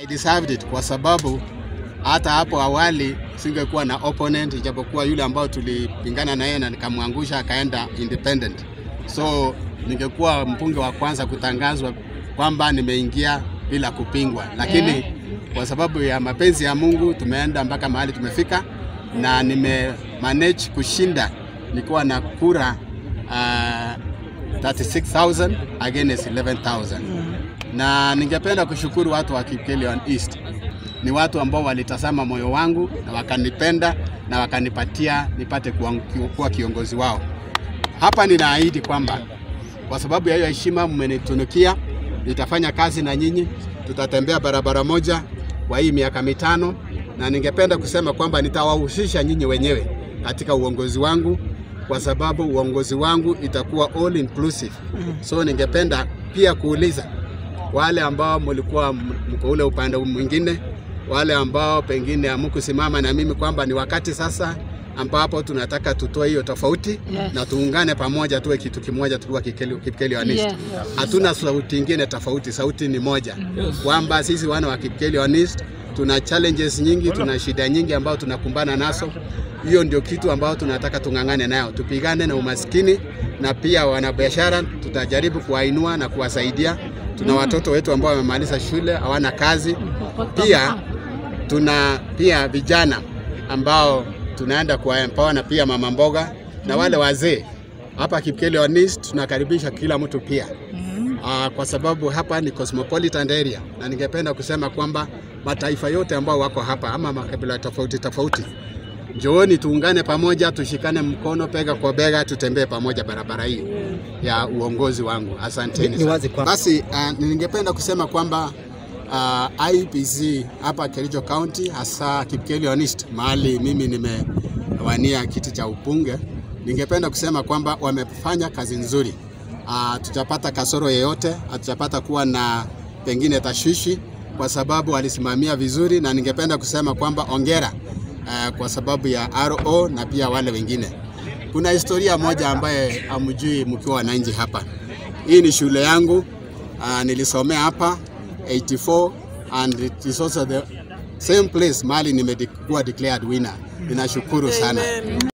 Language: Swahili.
I deserved it kwa sababu hata hapo awali singekuwa na opponent, ijapokuwa yule ambao tulipingana na yeye na nikamwangusha akaenda independent, so ningekuwa mbunge wa kwanza kutangazwa kwamba nimeingia bila kupingwa, lakini Eh. kwa sababu ya mapenzi ya Mungu tumeenda mpaka mahali tumefika, na nime manage kushinda nikiwa na kura uh, 36,000 against 11,000 na ningependa kushukuru watu wa Kipkelion East. Ni watu ambao walitazama moyo wangu na wakanipenda na wakanipatia nipate kuwa, kuwa kiongozi wao. Hapa ninaahidi kwamba kwa sababu ya hiyo heshima mmenitunukia, nitafanya kazi na nyinyi, tutatembea barabara moja kwa hii miaka mitano, na ningependa kusema kwamba nitawahusisha nyinyi wenyewe katika uongozi wangu, kwa sababu uongozi wangu itakuwa all inclusive. So ningependa pia kuuliza wale ambao mlikuwa mko ule upande mwingine, wale ambao pengine hamkusimama na mimi kwamba ni wakati sasa ambapo tunataka tutoe hiyo tofauti Yes. na tuungane pamoja, tuwe kitu kimoja, tukiwa Kipkeli- Kipkelionist. Yes. Hatuna sauti ingine tofauti, sauti ni moja, kwamba sisi wana wa Kipkelionist tuna challenges nyingi, tuna shida nyingi ambao tunakumbana nazo. Hiyo ndio kitu ambao tunataka tung'ang'ane nayo, tupigane na umaskini na pia wanabiashara tutajaribu kuwainua na kuwasaidia. Tuna watoto wetu ambao wamemaliza shule hawana kazi, pia tuna pia vijana ambao tunaenda kuwaempower na pia mama mboga na wale wazee hapa Kipkelion East tunakaribisha kila mtu pia uh, kwa sababu hapa ni cosmopolitan area, na ningependa kusema kwamba mataifa yote ambao wako hapa ama makabila tofauti tofauti, njooni tuungane pamoja, tushikane mkono bega kwa bega, tutembee pamoja barabara hii ya uongozi wangu. Asanteni Ni sana. wazi kwamba- Basi uh, ningependa kusema kwamba uh, IPC hapa Kericho County hasa Kipkelion East mahali mimi nimewania kiti cha ubunge, ningependa kusema kwamba wamefanya kazi nzuri. Uh, tutapata kasoro yeyote, hatutapata kuwa na pengine tashwishi kwa sababu walisimamia vizuri, na ningependa kusema kwamba ongera uh, kwa sababu ya RO na pia wale wengine. Kuna historia moja ambaye hamjui mkiwa wananchi hapa. Hii ni shule yangu uh, nilisomea hapa 84 and it is also the same place mahali nimekuwa declared winner. Ninashukuru sana.